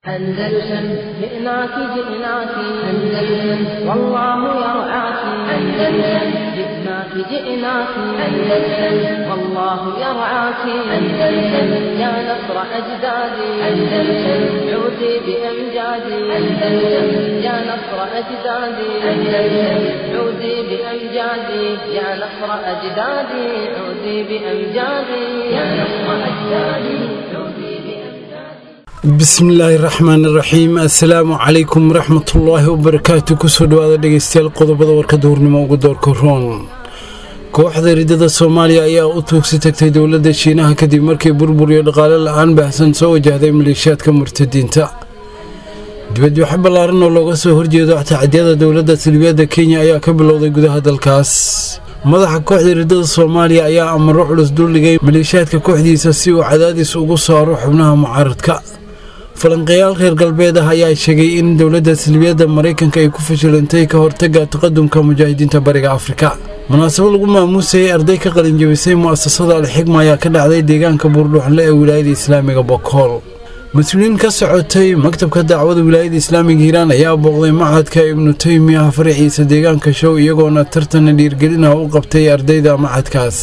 أندلسن جئناك جئناك أندلسن والله يرعاك أندلسن جئناك جئناك أندلسن والله يرعاك أندلسن يا نصر أجدادي أندلسن عودي بأمجادي أندلسن يا نصر أجدادي أندلسن عودي بأمجادي يا نصر أجدادي عودي بأمجادي يا نصر أجدادي عودي بأمجادي bismillaahi raxmaani raxiim assalaamu calaykum waraxmatullaahi wabarakaatu kusoo dhawaada dhegeystayaal qodobada warka duhurnimo ugu doorka roon kooxda ridada soomaaliya ayaa u tuugsi tagtay dowladda shiinaha kadib markii burbur iyo dhaqaale la-aan baahsan soo wajahday maleeshiyaadka murtadiinta dibadbaxo ballaaran oo looga soo horjeedo tacadiyada dowladda salbiyadda kenya ayaa ka bilowday gudaha dalkaas madaxa kooxda ridada soomaaliya ayaa amaro culus duldhigay maleeshiyaadka kooxdiisa si uu cadaadis ugu saaro xubnaha mucaaradka falanqeyaal reer galbeed ah ayaa sheegay in dowladda salbiyadda maraykanka ay ku fashilantay ka hortaga taqadumka mujaahidiinta bariga afrika munaasabo lagu maamuusayay arday ka qalinjabisay mu'asasada alxigma ayaa ka dhacday deegaanka buurdhuxle ee wilaayada islaamiga bokool mas-uuliyiin ka socotay maktabka dacwada wilaayada islaamiga hiiraan ayaa booqday macadka ibnu teymiya faraxiisa deegaanka show iyagoona tartana dhiirgelina u qabtay ardayda macadkaas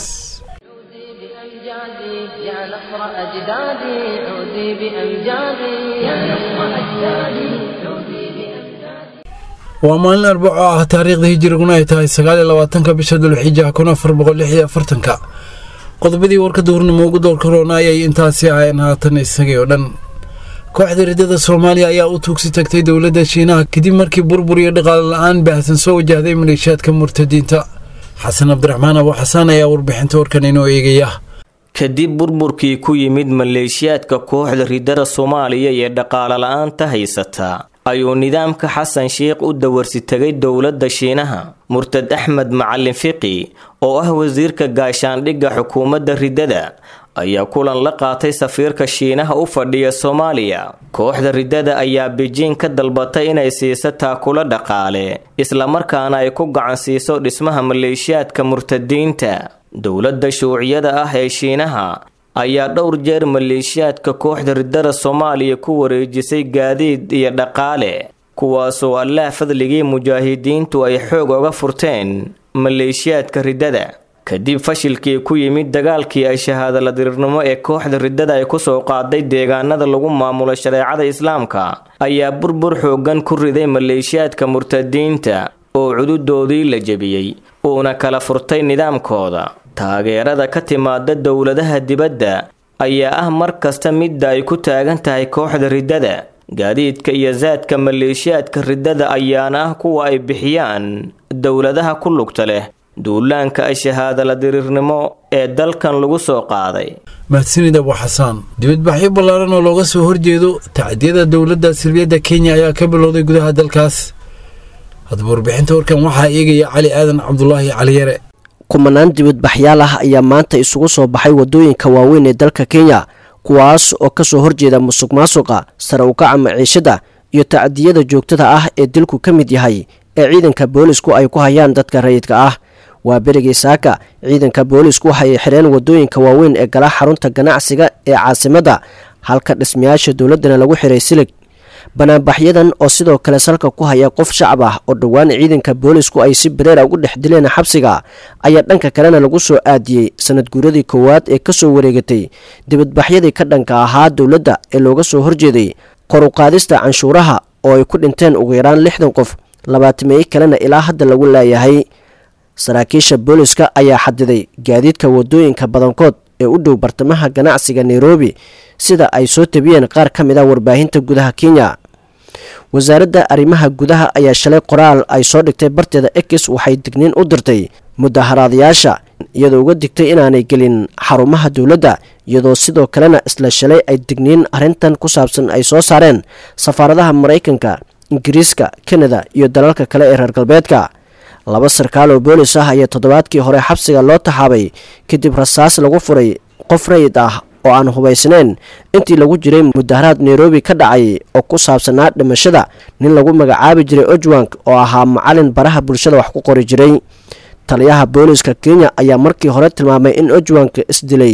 عودي بأمجادي يا نصر أجدادي عودي بأمجادي يا نصر أجدادي عودي بأمجادي waa maalin arbaco ah taariikhda hijiriguna ay tahay sagaaliyo labaatanka bisha dulxija kun afar boqol lix iyo afartanka qodobadii warka duhurnimo ugu doorka roona ayay intaasi ahayeen haatan isagii oo dhan kooxda ridada soomaaliya ayaa u tuugsi tagtay dowladda shiinaha kadib markii burbur iyo dhaqaale la-aan baahsan soo wajahday maleeshiyaadka murtadiinta xasan cabdiraxmaan abu xasaan ayaa warbixinta warkan inoo eegaya kadib burburkii ku yimid maleeshiyaadka kooxda ridada soomaaliya ee dhaqaale la-aanta haysata ayuu nidaamka xasan sheikh u dawarsi tegay dowladda shiinaha murtad axmed macalin fiqi oo ah wasiirka gaashaandhigga xukuumadda ridada ayaa kulan la qaatay safiirka shiinaha u fadhiya soomaaliya kooxda ridada ayaa bejiing ka dalbatay inay siiso taakulo dhaqaale islamarkaana ay ku gacan siiso dhismaha maleeshiyaadka murtadiinta dowladda shuuciyada ah ee shiinaha ayaa dhowr jeer maleeshiyaadka kooxda ridada soomaaliya ku wareejisay gaadiid iyo dhaqaale kuwaasoo allaah fadligii mujaahidiintu ay xoog oga furteen maleeshiyaadka ridada kadib fashilkii ku yimid dagaalkii ay shahaadala dirirnimo ee kooxda ridada ay kusoo qaaday deegaanada lagu maamulo shareecada islaamka ayaa burbur xoogan ku riday maleeshiyaadka murtadiinta oo cududoodii la jebiyey uuna kala furtay nidaamkooda taageerada ka timaada dowladaha dibadda ayaa ah mar kasta midda ay ku taagan tahay kooxda ridada gaadiidka iyo saadka maleeshiyaadka ridada ayaana ah kuwa ay bixiyaan dowladaha ku lugta leh duulaanka shahaadala diriirnimo ee dalkan lagu soo qaaday mahadsanid abu xasaan dibadbaxyo ballaaran oo looga soo horjeedo tacdiyada dowladda salbiyadda kenya ayaa ka bilowday gudaha dalkaas haddaba warbixinta warkan waxaa eegaya cali aadan cabdulaahi caliyare kumanaan dibadbaxyaal ah ayaa maanta isugu soo baxay waddooyinka waaweyn ee dalka kenya kuwaas oo kasoo horjeeda musuq maasuqa sare ukaca maciishada iyo tacdiyada joogtada ah ee dilku ka mid yahay ee ciidanka boolisku ay ku hayaan dadka rayidka ah waa berigii saaka ciidanka boolisku waxay xireen waddooyinka waaweyn ee gala xarunta ganacsiga ee caasimadda halka dhismayaasha dowladdana lagu xiray silig banaanbaxyadan oo sidoo kale salka ku haya qof shacab ah oo dhowaan ciidanka boolisku ay si bareera ugu dhex dileen xabsiga ayaa dhanka kalena lagu soo aadiyey sanad guuradii koowaad ee kasoo wareegatay dibadbaxyadii ka dhanka ahaa dowladda ee looga soo horjeeday koruqaadista canshuuraha oo ay ku dhinteen ugu yaraan lixdan qof labaatameeye kalena ilaa hadda lagu laayahay saraakiisha booliska ayaa xadiday gaadiidka wadooyinka badankood ee u dhow bartamaha ganacsiga nairobi sida ay soo tabiyeen qaar ka mid a warbaahinta gudaha kenya wasaaradda arrimaha gudaha ayaa shalay qoraal ay soo dhigtay barteeda ekis waxay digniin u dirtay mudaharaadayaasha iyadoo uga digtay inaanay gelin xarumaha dowladda iyadoo sidoo kalena isla shalay ay digniin arrintan ku saabsan ay soo saareen safaaradaha maraykanka ingiriiska kanada iyo dalalka kale ee reer galbeedka laba sarkaal oo boolis ah ayaa toddobaadkii hore xabsiga loo taxaabay kadib rasaas lagu furay qof rayid ah oo aan hubaysnayn intii lagu jiray mudaharaad nairobi ka dhacay oo ku saabsanaa dhimashada nin lagu magacaabi jiray ojwank oo ahaa macalin baraha bulshada wax ku qori jiray taliyaha booliska kenya ayaa markii hore tilmaamay in ojwanka isdilay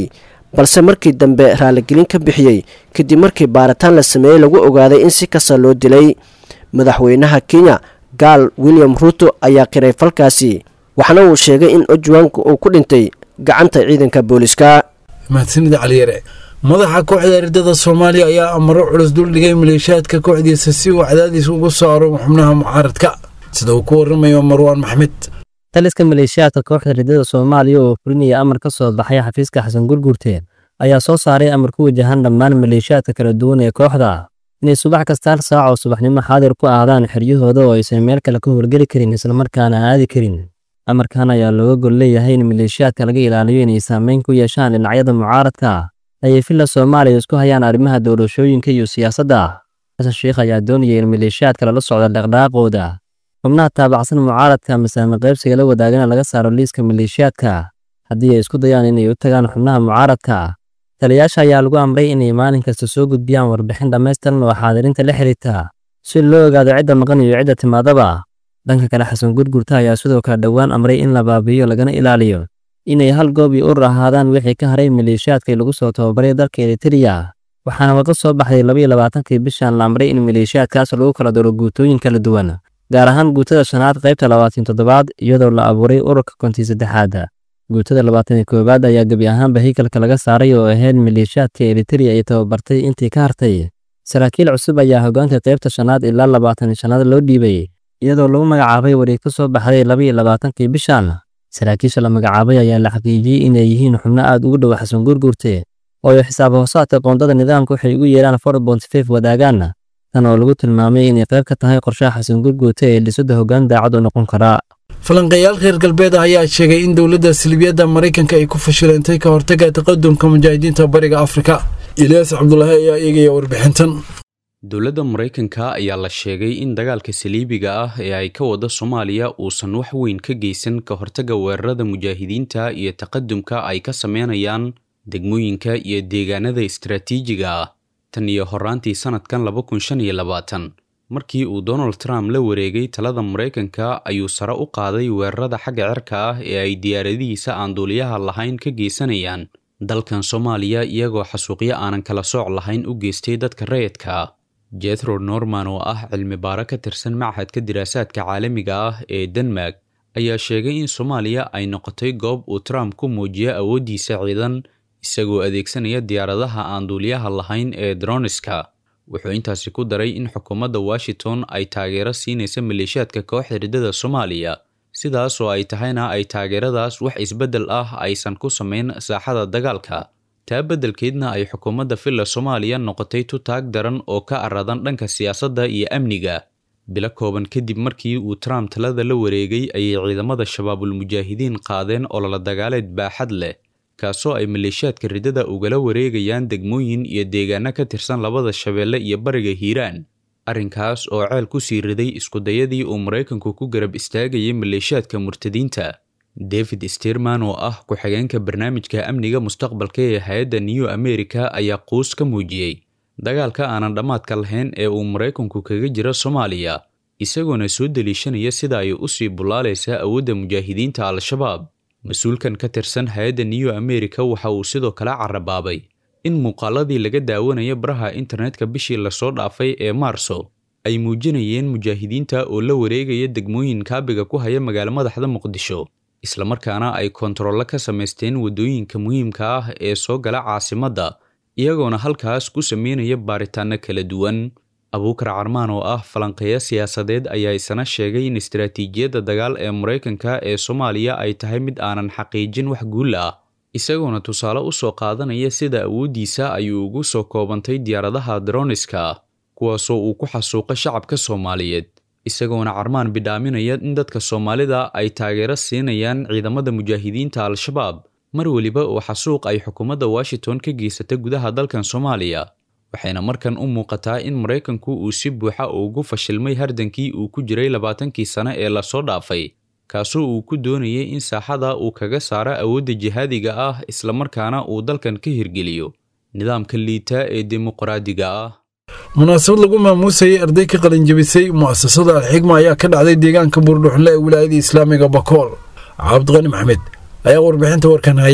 balse markii dambe raaligelin ka bixiyey kadib markii baaritaan la sameeyey lagu ogaaday in si kasta loo dilay madaxweynaha kenya gaal william ruuto ayaa qiray falkaasi waxaana uu sheegay in ojwanka uu ku dhintay gacanta ciidanka booliska mahadsanida caliyare madaxa kooxda ardada soomaaliya ayaa amaro culus duldhigay maleeshiyaadka kooxdiisa si uu cadaadiis ugu saaro xubnaha mucaaradka sida uu ku waramayo marwaan maxmed taliska maleeshiyaadka kooxda ridada soomaaliya oo fulinaya amar ka soo baxay xafiiska xasan gurgurte ayaa soo saaray amar ku wajahan dhammaan maleeshiyaadka kala duwan ee kooxda inay subax kasta hal saac oo subaxnimo xaadir ku ahdaan xeryahooda oo aysan meel kale ka howlgeli karin islamarkaana aadi karin amarkan ayaa looga gol leeyahay in maleeshiyaadka laga ilaaliyo inay saameyn ku yeeshaan dhinacyada mucaaradka ayay villa soomaaliya isku hayaan arrimaha doorashooyinka iyo siyaasadda xasan sheikh ayaa doonaya in maleeshiyaadka lala socdo dhaqdhaaqooda xubnaha taabacsan mucaaradka masaame qaybsiga la wadaagana laga saaro liiska maleeshiyaadka haddii ay isku dayaan inay u tagaan xubnaha mucaaradka taliyaasha ayaa lagu amray inay maalin kasta soo gudbiyaan warbixin dhammaystiran oo xaadirinta la xiriirta si loo ogaado cidda maqan iyo cidda timaadaba dhanka kale xasan gurgurta ayaa sidoo kale dhowaan amray in la baabi'iyo lagana ilaaliyo inay hal goob iyo urur ahaadaan wixii ka haray maleeshiyaadkii lagu soo tababaray dalka eritereya waxaana warka soo baxday labaiyo labaatankii bishan la amray in maleeshiyaadkaas lagu kala daro guutooyin kala duwan gaar ahaan guutada shanaad qaybta labaatan toddobaad iyadoo la abuuray ururka kontii saddexaad guutada labaatan koowaad ayaa gebi ahaanba haykalka laga saaray oo ahayd maleeshiyaadka eritereya ay tababartay intii ka hartay saraakiil cusub ayaa hoggaanka qaybta shanaad ilaa labaatan shanaad loo dhiibay iyadoo lagu magacaabay wareeg ka soo baxday labaiyo labaatankii bishan saraakiisha la magacaabay ayaa la xaqiijiyey inay yihiin xubno aad ugu dhow xasan gurgurte oo ay xisaab hoosaadka qoondada nidaamka waxay ugu yeedhaan forbonsfef wadaagaan tan oo lagu tilmaamay inay qayb ka tahay qorshaha xasan gurgurte ee dhisada hoggaan daacad u noqon karaa falanqeeyaal reer galbeed ah ayaa sheegay in dowladda salibiyadda maraykanka ay ku fashilantay ka hortaga taqadumka mujaahidiinta bariga afrika ilyaas cabdulaahi ayaa eegaya warbixintan dowladda maraykanka ayaa la sheegay in dagaalka saliibiga ah ee ay ka wada soomaaliya uusan wax weyn ka geysan ka hortagga weerarada mujaahidiinta iyo taqadumka ay ka sameynayaan degmooyinka iyo deegaanada istaraatiijiga ah tan iyo horaantii sannadkan laba kun shan iyo labaatan markii uu donald trump la wareegay talada maraykanka ayuu sare u qaaday weerarada xagga cirka ah ee ay diyaaradihiisa aan duuliyaha lahayn ka geysanayaan dalkan soomaaliya iyagoo xasuuqyo aanan kala sooc lahayn u geystay dadka rayidka ah jethro norman oo ah cilmi baaro ka tirsan machadka diraasaadka caalamiga ah ee denmark ayaa sheegay in soomaaliya ay noqotay goob uu trump ku muujiyo awooddiisa ciidan isagoo adeegsanaya diyaaradaha aan duuliyaha lahayn ee droniska wuxuu intaasi ku daray in xukuumadda washington ay taageero siinaysa maleeshiyaadka kooxda riddada soomaaliya sidaas oo ay tahayna ay taageeradaas wax isbeddel ah aysan ku samayn saaxada dagaalka taa beddelkeedna ay xukuumadda villa soomaaliya noqotay tutaag daran oo ka aradan dhanka siyaasadda iyo amniga bilo kooban kadib markii uu trump talada la wareegay ayay ciidamada shabaabul mujaahidiin qaadeen ololo dagaaleed baaxad leh kaasoo ay maleeshiyaadka riddada ugala wareegayaan degmooyin iyo deegaano ka tirsan labada shabeelle iyo bariga hiiraan arrinkaas oo ceel ku sii riday iskudayadii uu maraykanku ku garab istaagayay maleeshiyaadka murtadiinta david sterman oo ah ku-xigeenka barnaamijka amniga mustaqbalka ee hay-adda new america ayaa quus ka muujiyey dagaalka aanan dhammaadka lahayn ee uu maraykanku kaga jiro soomaaliya isagoona soo deliishanaya sida ay usii bullaalaysaa awoodda mujaahidiinta al-shabaab mas-uulkan ka tirsan hay-adda new america waxa uu sidoo kale carabaabay in muuqaaladii laga daawanaya baraha internetka bishii lasoo dhaafay ee maarso ay muujinayeen mujaahidiinta oo la wareegaya degmooyin kaabiga ku haya magaalo madaxda muqdisho islamarkaana ay kontarollo ka samaysteen waddooyinka muhiimka ah ee soo gala caasimadda iyagoona halkaas ku sameynaya baaritaanno kala duwan abuukar carmaan oo ah falanqeeya siyaasadeed ayaa isana sheegay in istaraatiijiyadda dagaal ee maraykanka ee soomaaliya ay tahay mid aanan xaqiijin wax guul ah isagoona tusaale u soo qaadanaya sida awooddiisa ayuu ugu soo koobantay diyaaradaha droniska kuwaasoo uu ku xasuuqa shacabka soomaaliyeed isagoona carmaan bidhaaminaya in dadka soomaalida ay taageero siinayaan ciidamada mujaahidiinta al-shabaab mar weliba oo xasuuq ay xukuumadda washington ka geysata gudaha dalkan soomaaliya waxayna markan u muuqataa in maraykanku uu si buuxa ugu fashilmay hardankii uu ku jiray labaatankii sane ee lasoo dhaafay kaasoo uu ku doonayay in saaxada uu kaga saaro awoodda jihaadiga ah islamarkaana uu dalkan ka hirgeliyo nidaamka liita ee dimuqraadiga ah munaasabad lagu maamuusayay arday ka qalinjabisay mu'asasada alxigma ayaa ka dhacday deegaanka buurdhuxle ee wilaayada islaamiga bakool cabdiqani maxmed ayaa warbixinta warkan haya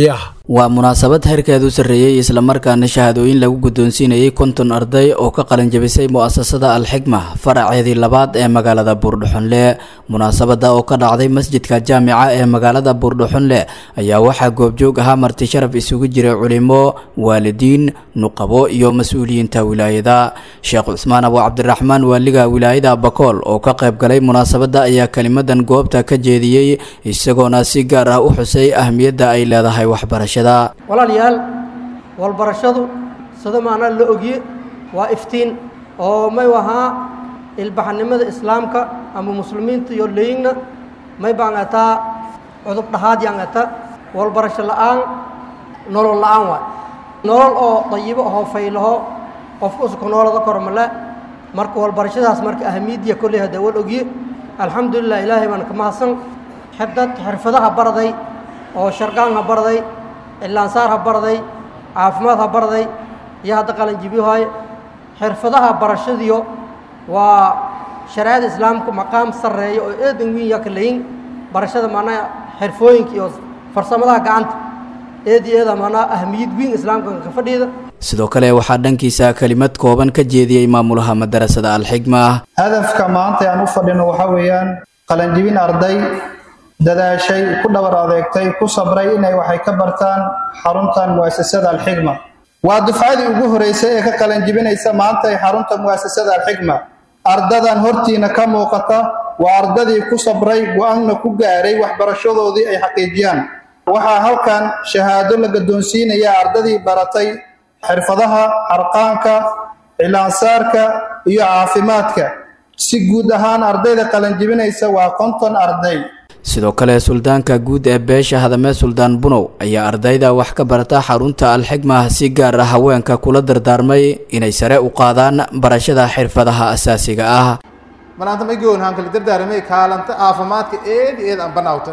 waa munaasabad heerkeedu sarreeyey islamarkaana shahaadooyin lagu guddoonsiinayay konton arday oo ka qalinjabisay mu'asasada alxigma faraceedii labaad ee magaalada buurdhuxunle munaasabada oo ka dhacday masjidka jaamica ee magaalada buurdhuxunle ayaa waxaa goobjoog ahaa marti sharaf isugu jiray culimo waalidiin nuqabo iyo mas-uuliyiinta wilaayada sheekh cusmaan abu cabdiraxmaan waaliga wilaayada bakool oo ka qayb galay munaasabada ayaa kelimadan goobta ka jeediyey isagoona si gaar ah u xusay ahmiyadda ay leedahay waxbarasha walaalayaal walbarashadu sida maanaa la ogye waa iftiin oo may ahaa ilbaxnimada islaamka ama muslimiinta iyo leyigna may baan ataa cudub dhahaad yaan ata walbarasho la'aan nolol la'aan waay nolol oo dayibo ahoo faylaho qofka usuka noolada kormale marka walbarashadaas marka ahamiyaddiya kolley haddee wal ogye alxamdulilah ilaahay baan ka mahadsan xibdad xirfadaha barday oo sharqaan ha barday cilaansaar ha barday caafimaad ha barday iyo hadda qalanjibyohaye xirfadaha barashadiyo waa shareecada islaamka maqaam sarreeya oo eedan wiin yaa ka layin barashada maanaa xirfooyinka iyo farsamadaha gacanta eed iyo eeda maanaa ahmiyad wiin islaamka ka fadhiida sidoo kale waxaa dhankiisa kelimad kooban ka jeediyey maamulaha madarasada alxigma hadafka maanta aan u fadhino waxaa weeyaan qalanjibin arday dadaashay ku dhabar adeegtay ku sabray inay waxay ka bartaan xaruntan mu'asasada alxigma waa dufcadii ugu horeysay ee ka qalanjibinaysa maanta ee xarunta mu'asasada alxigma ardadan hortiina ka muuqata waa ardadii ku sabray go-aanna ku gaaray waxbarashadoodii ay xaqiijiyaan waxaa halkan shahaado la gaddoonsiinaya ardadii baratay xirfadaha harqaanka cilaansaarka iyo caafimaadka si guud ahaan ardayda qalanjibinaysa waa konton arday sidoo kale suldaanka guud ee beesha hadame suldaan bunow ayaa ardayda wax ka barata xarunta alxigma si gaar ah haweenka kula dardaarmay inay sare u qaadaan barashada xirfadaha asaasiga ah maanta ma goon hankali dardaaramay kaalanta caafimaadka eed eed aan banawta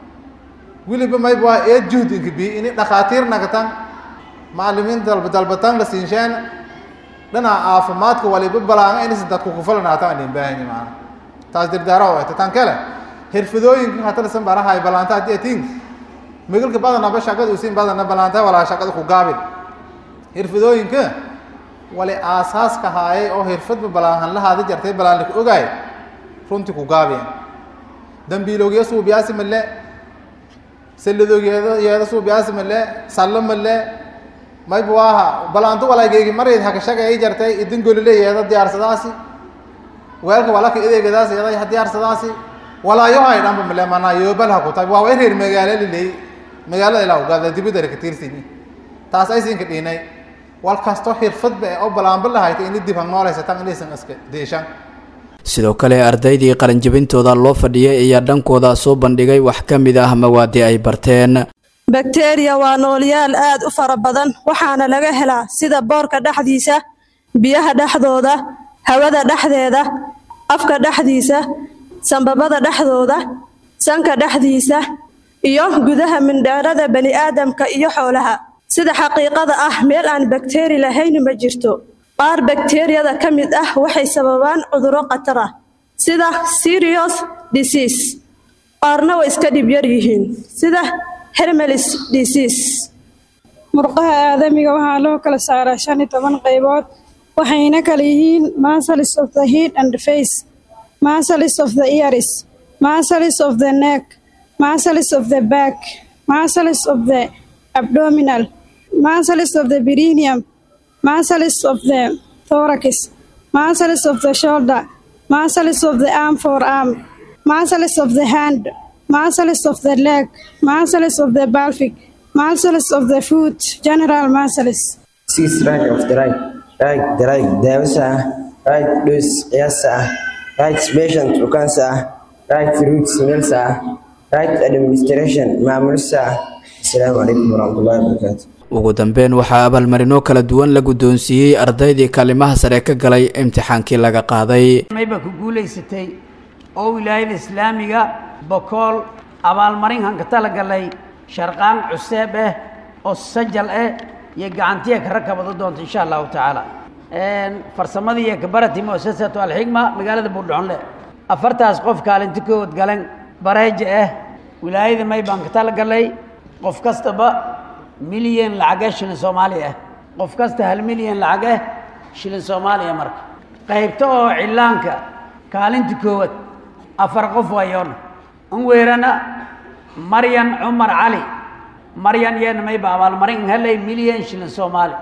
weliba mayba waa eed juhdinka bi ini dhakhaatiir nagatan macallimiin dalba dalbataan la siinshaan dhinaca caafimaadka waliba balaanga inaysan dadku kufalanaatan aan baahani maana taas dardaara oo tan kale xirfadooyinka hatalasan barahay balaanta haddii atiin magalka badanaba shaqada usiin badana balaanta walaa shaqada ku gaabin xirfadooyinka wali aasaaska haayay oo xirfadba balaahan lahaada jartay balaan ku ogaay runtii ku gaabiyeen dambiiloogiya suubiyaasi male salladoogeeda yeeda suubiyaasi male sallo male mayba waaha balaanto walaageygi marayd hakashaga ay jartay idin golile yeeda diyaarsadaasi weelka walaka ideegadaas yeeda diyaarsadaasi walaayohay dhanba male manaa yoobalaha ku tahay waa reer magaalo liley magaalada ilaa ugaada dibidara ka tiirsini taas aysinka dhiinay wal kasto xirfadba ee oo balaanba lahayta ini dib ha noolaysataan inaysan iska deeshaan sidoo kale ardaydii qalinjabintooda loo fadhiyay ayaa dhankooda soo bandhigay wax ka mid ah mawaadii ay barteen bakteriya waa noolyaal aad u fara badan waxaana laga helaa sida boorka dhexdiisa biyaha dhexdooda hawada dhexdeeda afka dhexdiisa sambabada dhexdooda sanka dhexdiisa iyo gudaha mindheerada bani'aadamka iyo xoolaha sida xaqiiqada ah meel aan bakteri lahayn ma jirto qaar bakteriyada ka mid ah waxay sababaan cudurro khatar ah sida serious disease qaarna way iska dhib yar yihiin sida hermelis disease murqaha aadamiga waxaa loo kala saaraa shan iyo toban qaybood waxayna kala yihiin muscles of the head and face muscles of the ears muscles of the neck muscles of the back muscles of the abdominal muscles of the perineum muscles of the thorax muscles of the shoulder muscles of the arm forearm muscles of the hand muscles of the leg muscles of the pelvic muscles of the foot general muscles six right of the right right the right daawasa right dose qiyaasa ah right patient bukaansa ah right route simeelsa ah right administration maamulsa ah asalaamu calaykum waraxmatullahi wabarakaatu ugu dambeyn waxaa abaalmarino kala duwan la guddoonsiiyey ardaydii kaalimaha sare ka galay imtixaankii laga qaaday mayba ku guulaysatay oo wilaayada islaamiga bokool abaalmarinkan ka talagalay sharqaan cuseeb ah oo sajal ah iyo gacantiya ka rakabado doonta insha allahu tacaala farsamadii iyo kabarati muasasatu alxigma magaalada buurdhaxonle afartaas qof kaalinti kood galan bareeja ah wilaayada may baan ka talagalay qof kastaba milyan lacage shilin soomaaliya ah qof kasta hal milyan lacage shilin soomaaliya marka qaybta oo cillaanka kaalinta koowaad afar qof waayoona an weerana maryan cumar cali maryan yeena mayba abaalmarin helay milyan shilin soomaali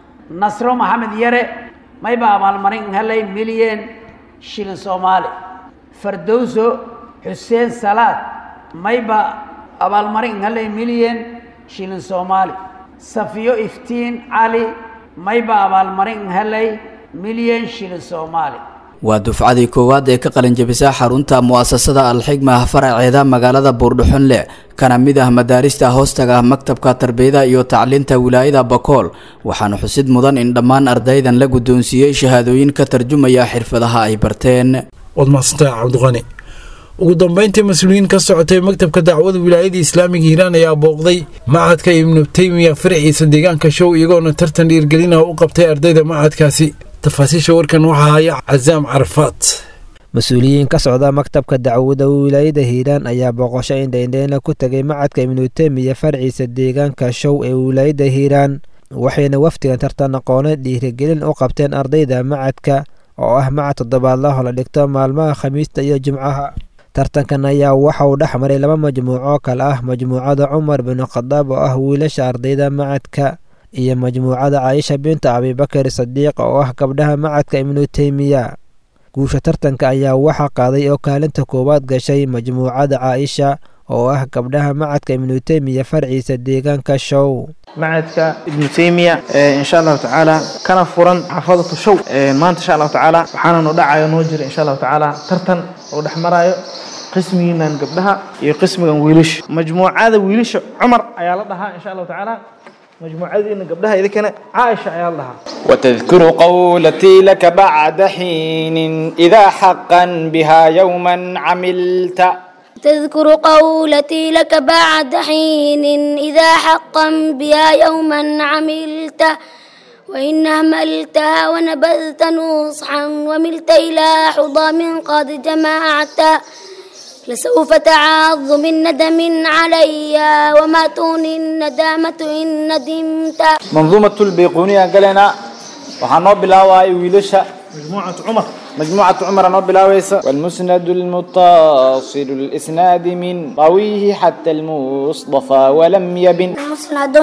nasro maxamed yare mayba abaalmarin helay milyan shilin soomaali fardowso xuseen salaad mayba abaalmarin helay milyan shilin soomaali safiyo iftiin cali mayba abaalmarin helay milyan shilin soomaali waa dufcadii koowaad ee ka qalinjabisa xarunta mu'asasada alxigma faraceeda magaalada buurdhuxunle kana mid ah madaarista hoostaga maktabka tarbiyada iyo tacliinta wilaayada bakool waxaana xusid mudan in dhammaan ardaydan la guddoonsiiyey shahaadooyin ka tarjumaya xirfadaha ay barteen waad mahadsantahay cabdiqani ugu dambeyntii mas-uuliyiin ka socotay maktabka dacwada wilaayada islaamiga hiiraan ayaa booqday machadka ibnu teymiya faraciisa deegaanka show iyagoona tartan dhiirgelinaha u qabtay ardayda machadkaasi tafaasiisha warkan waxaa haya casaam carafaad mas-uuliyiin ka socda maktabka dacwada wilaayada hiiraan ayaa booqasho indhaindheyna ku tegay macadka ibnu teymiya farciisa deegaanka show ee wilaayada hiiraan waxayna wafdigan tartan aqooneed dhiirigelin u qabteen ardayda macadka oo ah macad toddobaadlaho la dhigto maalmaha khamiista iyo jimcaha tartankan ayaa waxa uu dhex maray laba majmuuco kale ah majmuucada cumar bin khadaab oo ah wiilasha ardayda macadka iyo majmuucada caaisha binta abibakar sadiiq oo ah gabdhaha macadka ibnu teymiya guusha tartanka ayaa waxaa qaaday oo kaalinta koowaad gashay majmuucada caaisha oo ah gabdhaha macadka ibnu teymiya farciisa deegaanka show macadka ibnu teymiya insha allahu tacaala kana furan xaafadatu show maanta insha allahu tacaala waxaana noo dhacayo noo jira insha allahu tacaala tartan oo dhex marayo qismigiinan gabdhaha iyo qismigan wiilasha majmuucada wiilasha cumar ayaa la dhahaa insha allahu tacaala مجموعتنا قبلها إذا كان عائشة يا الله وتذكر قولتي لك بعد حين إذا حقا بها يوما عملت تذكر قولتي لك بعد حين إذا حقا بها يوما عملت وإن أهملتها ونبذت نصحا وملت إلى حضام قد جمعت لسوف تعض من ندم علي وما تغني الندامة إن ندمت منظومة البيقونية قالنا وحنو بلاواي ويلشا مجموعة عمر مجموعة عمر نو بلاويسا والمسند المتصل الإسناد من راويه حتى المصطفى ولم يبن مسند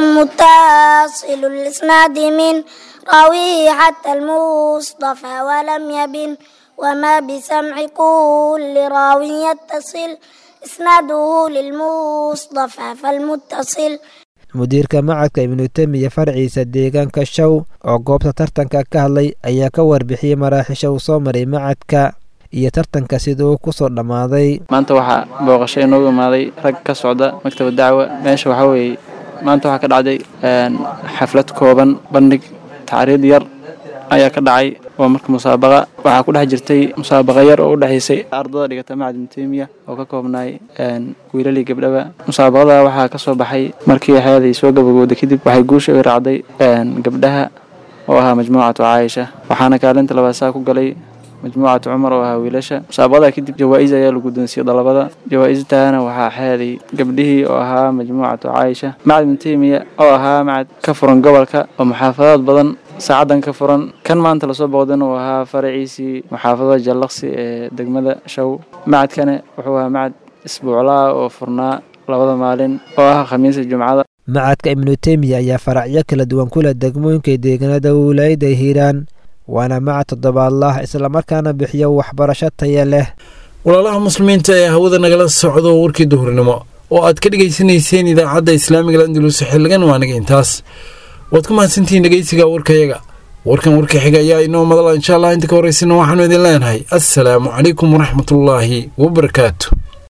متصل الإسناد من راويه حتى المصطفى ولم يبن وما بسمع كل راو يتصل إسناده للمصطفى فالمتصل mudiirka macadka ibnu temiya farciisa deegaanka show oo goobta tartanka ka hadlay ayaa ka warbixiyey maraaxisha uu soo maray macadka iyo tartanka sida uu kusoo dhammaaday maanta waxaa booqasho inoogu imaaday rag ka socda maktaba dacwa meesha waxaa weeye maanta waxaa ka dhacday xaflad kooban bandhig tacriid yar ayaa ka dhacay waa marka musaabaqa waxaa ku dhex jirtay musaabaqa yar oo u dhexaysay ardada dhigata macad ibnu teymiya oo ka koobnaay wiilalii gabdhaba musaabaqada waxaa ka soo baxay markii xeeday soo gabagowday kadib waxay guusha u raacday gabdhaha oo ahaa majmuucatu caaisha waxaana kaalinta labaad saa ku galay majmuucatu cumar oo ahaa wiilasha musaabaqada kadib jawaa-is ayaa la guddoonsiiyey dalabada jawaa-istaana waxaa xeeday gabdhihii oo ahaa majmuucatu caaisha macad ibnu teymiya oo ahaa macad ka furan gobolka oo muxaafadaad badan saacadan ka furan kan maanta lasoo booqdana uu ahaa faraciisii muxaafadada jallaqsi ee degmada show macadkane wuxuu ahaa macad isbuuclaa oo furnaa labada maalin oo ah khamiisa jumcada macadka ibnu teymiya ayaa faracyo kala duwan ku leh degmooyinka deegaanada wilaayada hiiraan waana macad toddobaadlah islamarkaana bixiyo waxbarasho taya leh walaalaha muslimiinta ee hawada nagala socdo warkii duhurnimo oo aad ka dhegaysanayseen idaacadda islaamiga landulus xilligan waa naga intaas waad ku mahadsantihiin dhegeysiga warkayaga warkan warka xiga ayaa inoo madala insha allah inta ka horeysana waxaanu idin leenahay assalaamu calaykum waraxmatullaahi wabarakaatu